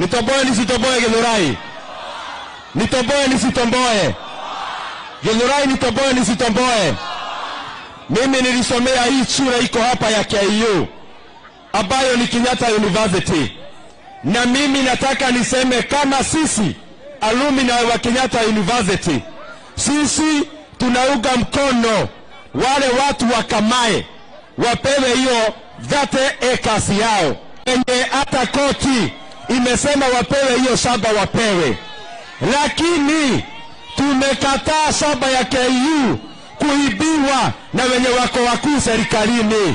Nitomboe nisitomboe Githurai? Nitomboe nisitomboe? Githurai nitomboe nisitomboe? Mimi nilisomea hii shule iko hapa ya KU ambayo ni Kenyatta University, na mimi nataka niseme kama sisi alumni wa Kenyatta University, sisi tunaunga mkono wale watu wa Kamae wapewe hiyo 30 acres yao, wenye hata koti imesema wapewe hiyo shamba wapewe, lakini tumekataa shamba ya KU kuibiwa na wenye wako wakuu serikalini.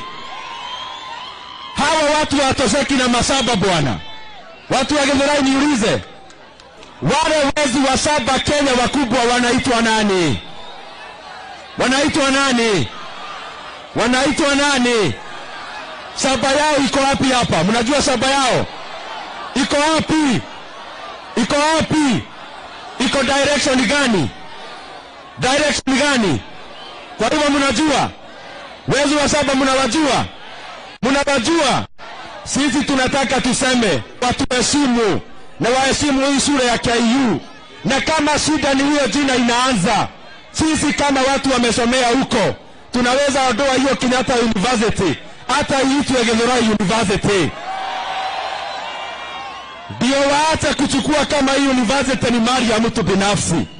Hawa watu hawatosheki na mashamba bwana. Watu wa Githurai, niulize, wale wezi wa shamba Kenya wakubwa wanaitwa nani? Wanaitwa nani? Wanaitwa nani? Shamba yao iko wapi hapa? Mnajua shamba yao iko wapi? Iko wapi? Iko direction gani? Direction gani? Kwa hivyo mnajua, wezi wa shamba mnawajua, mnawajua. Sisi tunataka tuseme watuheshimu na waheshimu hii shule ya KU, na kama shida ni hiyo jina inaanza, sisi kama watu wamesomea huko tunaweza ondoa hiyo Kenyatta University hata iitwe Githurai University, ndio waache kuchukua kama hii university ni mali ya mtu binafsi.